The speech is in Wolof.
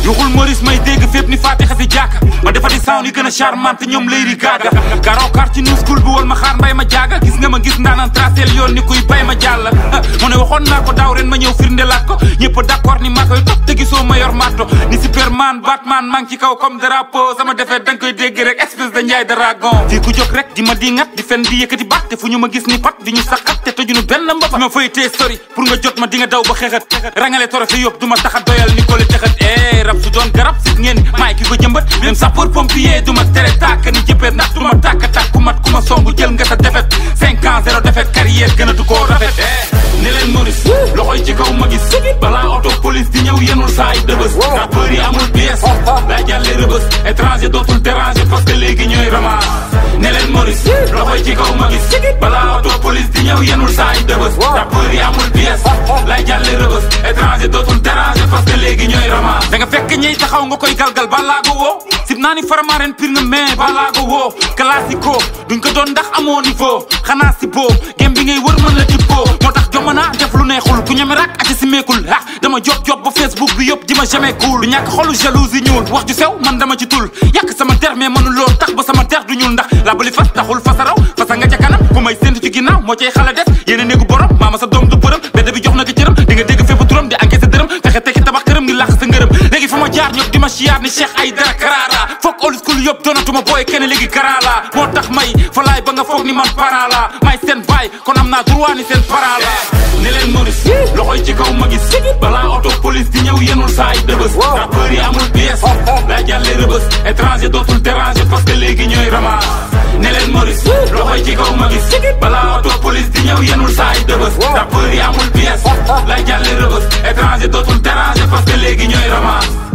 yuxul Maurice may dégg fépp ni Fatiha si jàkka ma defa di sound yi gën a charmante ñoom Lady Gaga garoo kar ci new school bi wol ma xaar mbay ma jaaga gis nga ma gis ndaanaan tracel yoon ni kuy bay ma jàll mu ne waxoon naa ko daaw ren ma ñëw firndelaat ko ñëpp d'accord ni maa koy topp te gisoo ma yor marto ni Superman Batman maa ngi ci kaw comme drapeau sama defet danga koy dégg rek espèce de njaay dragon fii ku jóg rek di ma di ngat di fen di yëkkati bat te fu ñu ma gis ni pat di ñu saxat te tëjunu benn mbapa ma fay tee sori pour nga jot ma di nga daw ba xeexat rangale torofe yóbbu du ma taxa doyal ni ko le texat eh rab su doon garab sit ngeen maay ki ko jëmbat même sapeur pompier du ma tere tàkk ni jëppeet ndax du ma tàkk tàkk ku mat ku ma songu jël nga sa defet cinq ans zéro defet carrière gënatu koo rafet ne leen Maurice loxoy ci kaw ma gis balaa auto police di ñëw yenul saa yi dëbës rappeur yi amul pièce daa jàlle rëbës étranger dootul déranger parce que léegi ñooy ramas ne leen Maurice loxoy ci kaw ma gis balaa auto police di ñëw yenul saa yi dëbës rappeur yi amul pièce lay jàlle rëbës étranger dootul déranger parce que léegi ñooy ramas da nga fekk ñey taxaw nga koy galgal balaa ko woo sib naa ni faramaaren pir nga mais balaa ko woo classico duñ ko doon ndax amoo niveau xanaa si boo gem bi ngay wër mën la tibboo moo tax jomana def lu neexul ku ñeme rak aca si meekul ah dama job job ba facebook bi yëpp di ma jamais cool du ñàkk xolu jalousie ñuul wax ju sew man dama ci tul yàq sama der mais mënu lool tax ba sama der du ñuul ndax labali fas taxul fasa raw fasa nga ca kanam ku may séntu ci ginnaaw moo cay xala des yéen a néegu borom maama sa doom du bërëm bedd bi jox na ko cëram di nga dégg fépp turam di encaissé dërëm fexe tekki tabax këram ngi làq sa ngërëm léegi fa ma jaar ñëpp di ma siyaar ni Cheikh ay dara karara foog old school yëpp doonatuma booy kenn léegi karala moo tax may fa laay ba nga foog ni man para la may seen baay kon am naa droit ni seen para la ne leen Maurice loxoy ci kaw ma gis balaa auto police di ñëw yenul saa yi dëbës rappeur yi amul pièce daa jàlle rëbës étranger dootul déranger parce que léegi ñooy ramas ne leen Maurice loxoy ci kaw ma gis balaa auto police di ñëw yenul saa yi dëbës rappeur yi amul pièce lay jàlle rëbës étranger dootul déranger parce que léegi ñooy ramas